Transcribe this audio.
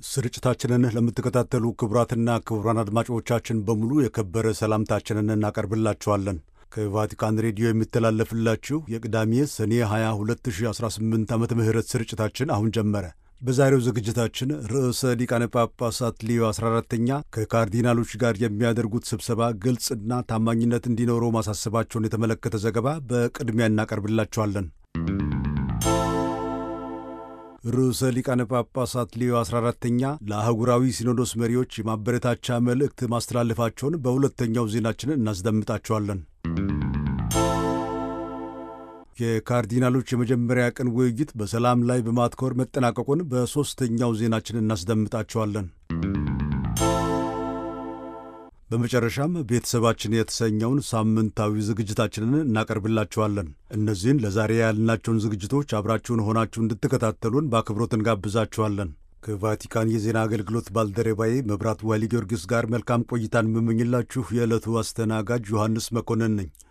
ስርጭታችንን ለምትከታተሉ ክቡራትና ክቡራን አድማጮቻችን በሙሉ የከበረ ሰላምታችንን እናቀርብላችኋለን። ከቫቲካን ሬዲዮ የሚተላለፍላችሁ የቅዳሜ ሰኔ 22 2018 ዓመተ ምህረት ስርጭታችን አሁን ጀመረ። በዛሬው ዝግጅታችን ርዕሰ ሊቃነ ጳጳሳት ሊዮ 14ተኛ ከካርዲናሎች ጋር የሚያደርጉት ስብሰባ ግልጽና ታማኝነት እንዲኖረው ማሳሰባቸውን የተመለከተ ዘገባ በቅድሚያ እናቀርብላችኋለን። ርዕሰ ሊቃነ ጳጳሳት ሊዮ 14ተኛ ለአህጉራዊ ሲኖዶስ መሪዎች የማበረታቻ መልእክት ማስተላለፋቸውን በሁለተኛው ዜናችን እናስደምጣቸዋለን። የካርዲናሎች የመጀመሪያ ቀን ውይይት በሰላም ላይ በማትኮር መጠናቀቁን በሦስተኛው ዜናችን እናስደምጣቸዋለን። በመጨረሻም ቤተሰባችን የተሰኘውን ሳምንታዊ ዝግጅታችንን እናቀርብላችኋለን። እነዚህን ለዛሬ ያልናቸውን ዝግጅቶች አብራችሁን ሆናችሁ እንድትከታተሉን በአክብሮት እንጋብዛችኋለን። ከቫቲካን የዜና አገልግሎት ባልደረባዬ መብራት ዋሊ ጊዮርጊስ ጋር መልካም ቆይታን የምመኝላችሁ የዕለቱ አስተናጋጅ ዮሐንስ መኮንን ነኝ።